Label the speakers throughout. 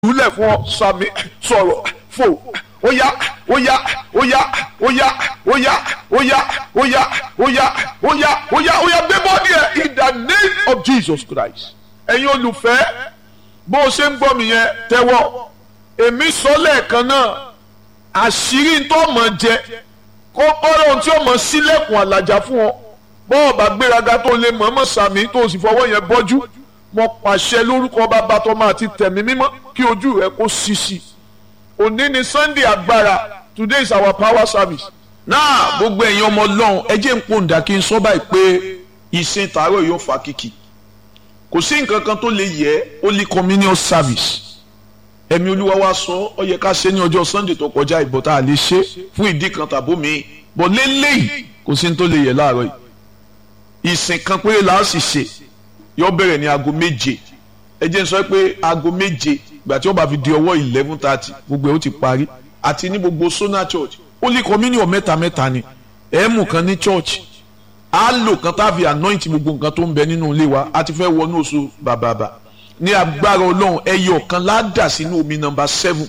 Speaker 1: jùlẹ̀ fún ọ sàmì sọ̀rọ̀ fò óyá óyá óyá óyá óyá óyá óyá óyá óyá óyá óyá gbé bọ́ọ̀dì ẹ̀ in the name of Jesus Christ ẹ̀yin olùfẹ́ bó o ṣe ń gbọ́ mi yẹn tẹ́wọ́ èmi sọ lẹ́ẹ̀kan náà àṣírí tó mọ̀ jẹ kó ọ̀rọ̀ ohun tí ó mọ̀ sílẹ̀kùn àlàjá fún ọ bọ́ọ̀ bá gbéraga tó lè mọ̀ọ́mọ̀ sàmì tó o sì fọwọ́ yẹn bọ́jú mo pàṣẹ lórúkọ bàbá tó máa ti tẹ̀mí mímọ́ kí ojú rẹ kó ṣíṣí òní ni Sunday agbára today is our power service.
Speaker 2: náà gbogbo ẹ̀yin ọmọ ọlọ́run ẹ jẹ́ ń pòǹdà kí n sọ báyìí pé ìsìn tààrọ̀ yóò fa kìkì kò sí nǹkan kan tó lè yẹ holy communion service ẹ̀mí olúwa wa sọ ọ yẹ ká ṣe ní ọjọ́ Sunday tó kọjá ìbọn tá a lè ṣe fún ìdí kan tàbó mi bọ̀ lélẹ́yìí kò sí ní tó lè yẹ láàárọ̀ yìí ìsìn kan péré là á sì ṣe yóò bẹ̀rẹ̀ ní aago méje ẹ jẹ́ n sọ pé aago méje ìgbà tí wọ́n bá fi di ọwọ́ eleven thirty gbogbo ẹ̀ ó ti parí àti ní gbogbo Sona Church holy communion mẹ́ta mẹ́ta ni ẹ̀ẹ́mù kan ní church á lò kan tá a fi anoint gbogbo nǹkan tó ń bẹ nínú ilé wa a ti fẹ́ wọnú oṣù bàbàbà ní agbára ọlọ́run ẹyọ kan ládà sínú omi nọmba seven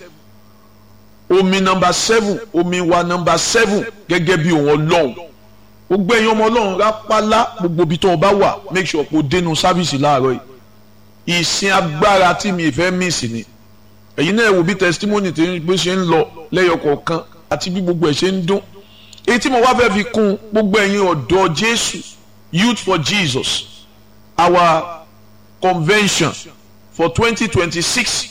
Speaker 2: omi nọmba seven omi wa nọmba seven gẹ́gẹ́ bí òun ọlọ́run gbogbo ẹ̀yin ọmọ ọlọ́run rápálá gbogbo ibi tó o bá wà make sure kó o dénú sáfìsì láàárọ̀ yìí ìsìn agbára tí mi fẹ́ mísì ni ẹ̀yin náà wò bí testimony tí bó ṣe ń lọ lẹ́yọ kọ̀ọ̀kan àti bí gbogbo ẹ̀ ṣe ń dún èyí tí mo wá fẹ́ fi kún gbogbo ẹ̀yin ọ̀dọ́ Jésù Youth for Jesus our convention for twenty twenty six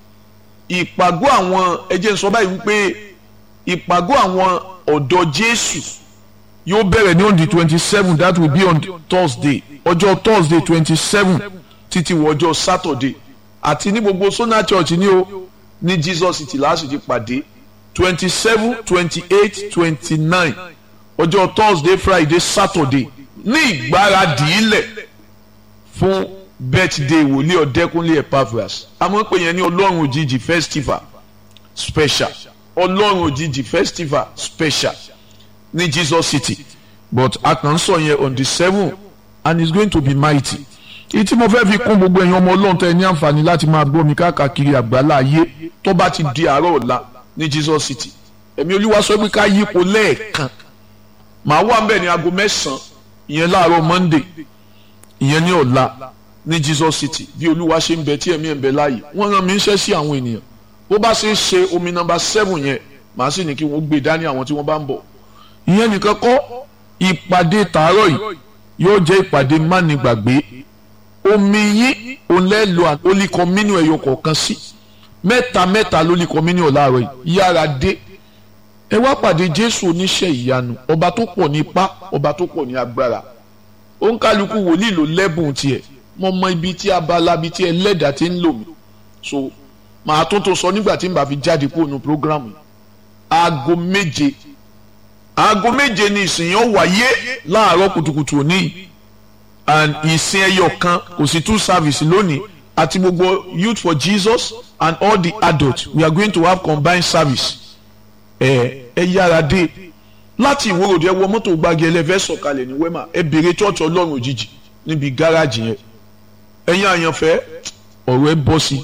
Speaker 2: ìpàgọ́ àwọn ẹ jẹ́ n sọ báyìí wípé ìpàgọ́ àwọn ọ̀dọ́ Jésù yóò bẹ̀rẹ̀ ní on the twenty seven that will be on Thursday ọjọ́ Thursday twenty seven títí wọ ọjọ́ Saturday àti ní gbogbo Sona Church ní o ní Jesus City láti ti pàdé twenty seven twenty eight twenty nine ọjọ́ Thursday Friday Saturday ní ìgbáradì ilẹ̀ fún birthday wòlíì ọ̀dẹ́kúnlé Epaphras àmọ́ pé yẹn ní ọlọ́run òjijì festival special ọlọ́run òjijì festival special ní Jesus City but a kàn ń sọ yẹn on the seven and it's going to be mighty èyí tí mo fẹ́ fi kún gbogbo ẹ̀yin ọmọ ọlọ́run tẹ́ ẹ ní àǹfààní láti máa gbọ́ mi káàkiri àgbálá ayé tó bá ti di àárọ̀ ọ̀la ní Jesus City ẹ̀mí olúwa sọ pé ká yípo lẹ́ẹ̀kan màá wà mbẹ̀ ní aago mẹ́sàn-án ìyẹn láàárọ̀ Monday ìyẹn ní ọ̀la ní Jesus City bí olúwa ṣe ń bẹ tí ẹ̀mí ẹ̀ ń bẹ láàyè wọ́n rán mi ń ṣẹ́ sí àwọn ènìyàn bó bá ṣe é ṣe omi nọ́mbà seven yẹn màá sì ní kí wọ́n gbé dání àwọn tí wọ́n bá ń bọ̀ ìyẹn nìkan kọ́ ìpàdé tàárọ̀ yìí yóò jẹ́ ìpàdé mánigbàgbé omi yín òun lẹ́ lo holy communion ẹ̀yọ kọ̀ọ̀kan sí mẹ́ta mẹ́ta holy communion láàárọ̀ yìí yára dé ẹ wá pàdé Jésù oníṣẹ́ ìyanu ọba tó pọ̀ ní ipá ọba tó pọ̀ ní agbára òǹkálukú wòlíì ló lẹ́bùn tiẹ̀ mo mọ ibi tí abala ibi tí ẹlẹ́dàá ti ń lò mí so màá tún tó sọ nígbà tí n bá fi jáde kúrò ní programu yìí aago méje aago méje ni ìsìn yẹn wáyé láàárọ̀ kùtùkùtù òní and ìsìn ẹyọ kan kò sí two service lónìí àti gbogbo youth for Jesus and all the adults we are going to have combined service ẹ ẹ yára dé láti ìwòròdì ẹ wọ mọ́tò gbági ẹlẹ́fẹ́ sọ̀kalẹ̀ ní wema ẹ bèrè church ọlọ́run òjijì níbi gáràjì yẹn ẹ̀yin àyànfẹ́ ọ̀rọ̀ ẹ bọ́ sí.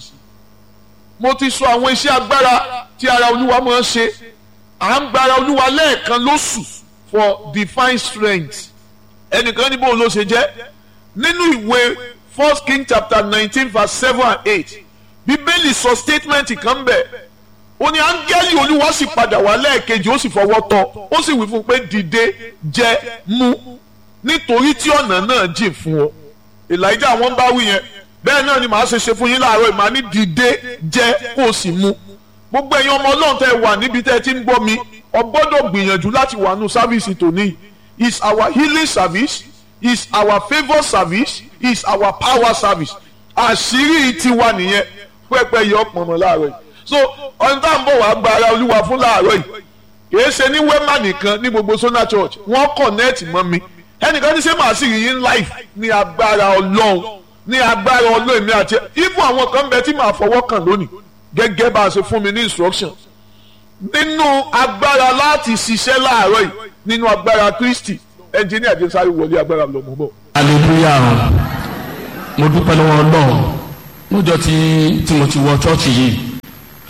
Speaker 1: mo ti sọ àwọn iṣẹ́ agbára tí ara olúwa máa ń ṣe à ń gbára olúwa lẹ́ẹ̀kan lóṣù for divine strength ẹnìkan ní bóun ló ṣe jẹ́ nínú ìwé first king chapter nineteen verse seven and eight bíbélì sọ statement kan bẹ̀ ó ní áńgẹ́lì olúwa sì padà wá lẹ́ẹ̀kejì ó sì fọwọ́ tọ́ ó sì wí fún un pé dìde jẹ mú nítorí tí ọ̀nà náà jìn fún ọ elijah wọn bá wí yẹn bẹ́ẹ̀ náà ni màá ṣe ṣe fún yín láàárọ̀ ìmọ̀ ní dìde jẹ kó o sì mú gbogbo ẹ̀yin ọmọ ọlọ́run tẹ́ wà níbi tẹ́ ẹ ti ń gbọ́ mi ọ gbọ́dọ̀ gbìyànjú láti wà nù sáfíìsì tòní is our healing service is our favour service is our power service àṣírí tiwa nìyẹn pẹ́pẹ́ yọ pọ̀nmọ́ láàárọ̀ yìí so ọ̀n tá à ń bọ̀ wá gba ara olúwa fún láàárọ̀ yìí kìí ṣe ní wema nìkan ní gbogbo Sona Church wọ́n connect mọ́ mi ẹnìkan ní ṣé màá sì rí yín live ní agbára ọlọ́run ní agbára ọlọ́run mi àti ibùn àwọn kan bẹ tí màá fọwọ́ kàn lónìí gẹ́gẹ́ bá a ṣe fún mi ní instruction nínú agbára láti ṣiṣẹ́ láàárọ̀ yìí nínú agbára Kristi ẹnjìníà jẹ́ sáré wọlé agbára lọ́mọ́ bọ̀.
Speaker 3: hallelujah mo dúpẹ́ lọ́wọ́ ọlọ́run lọ́jọ́ tí tí mo ti wọ chọ́ọ̀chì yìí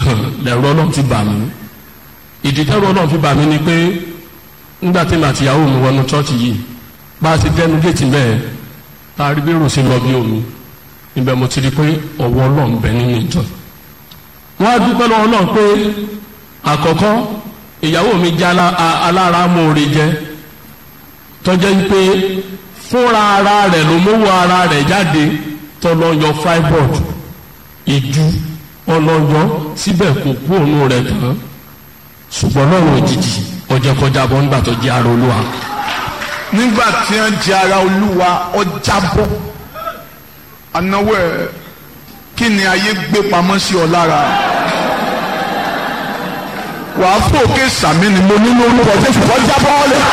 Speaker 3: lẹ̀rọ ọlọ́run ti bà mí ìdí tẹ́rọ ọlọ́run fi bà mí ni pé nígbà tí màá tìyàwó mi wọnú chọ́ọ̀chì yìí bá a ti dẹnu géètì bẹ́ẹ̀ tá a rí bí ròsí lọ bí omi níbẹ̀ mo ti rí pé ọwọ́ ọlọ́run bẹ nínú ìjọ wọ́n á dúpẹ́ lọ́wọ́ náà pé àkọ́kọ́ ìyàwó mi jẹ́ alára mòore jẹ́ tọ́jẹ́ pé fúnra ara rẹ̀ ló mówó ara rẹ̀ jáde tọ́lọ́yọ freiburg ìjú ọlọ́yọ síbẹ̀ kò kú òun rẹ̀ tán ṣùgbọ́n lọ́rùn òjijì ọjọ́ kọjá bọ́ nígbà tó jẹ́ ara olúwa.
Speaker 2: nígbà tí wọ́n jẹ́ ara olúwa ọjà bọ́ anáwó ẹ̀ kí ni ayé gbé pamọ́ sí ọ lára wàá fòkè sàmì ni mo nínú olúwa jésù kọ́ jábọ́ lé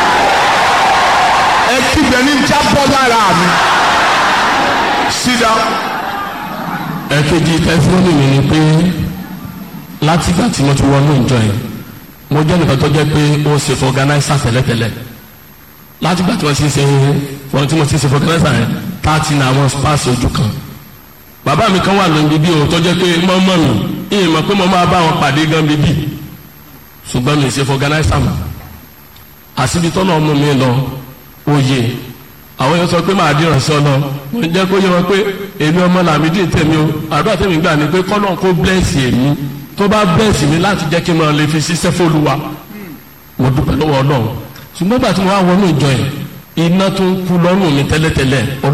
Speaker 2: ẹ kígbe ní jábọ́ lára mi sídà.
Speaker 3: ẹ̀kejì tẹsílọ́nì mi ni pé látìgbà tí mo ti wọnú ìjọ yìí mo jẹ́ nìkan tó jẹ́ pé ó ṣe fún ọ̀gánáísà tẹ́lẹ̀tẹ́lẹ̀ látìgbà tí wọ́n ti ṣe fún tí mo ti ṣe fún ọ̀gánáísà yẹn táàtì ní àwọn spáàsì ojú kan bàbá mi kan wà lóun bíbí o tó jẹ́ pé mọ́mọ́ mi ìyẹn mọ̀ pé mo máa bá wọn pàdé gan bíbí ṣùgbọ́n mi ṣe fún ọ̀gánáísà mọ́ àṣìbí tọ́nà ọmọ mi lọ oyè àwọn yẹn sọ pé máa dìrọ̀ sí ọ lọ mo jẹ́ kó yẹ wọn pé èmi ọmọ làmì dín tèmi o àdúrà tèmi gbà ní pé kọ́nà kó blẹ́ẹ̀sì èmi tó bá blẹ́ẹ̀sì mi láti jẹ́ kí n máa lè fi ṣiṣẹ́ fÓlúwa mo dúpẹ́ lọ́wọ́ Ọlọ́run ṣùgbọ́n gbà tí mo wá wọnú ìjọ yìí iná tó ń kú lọ́rùn mi tẹ́lẹ̀tẹ́lẹ̀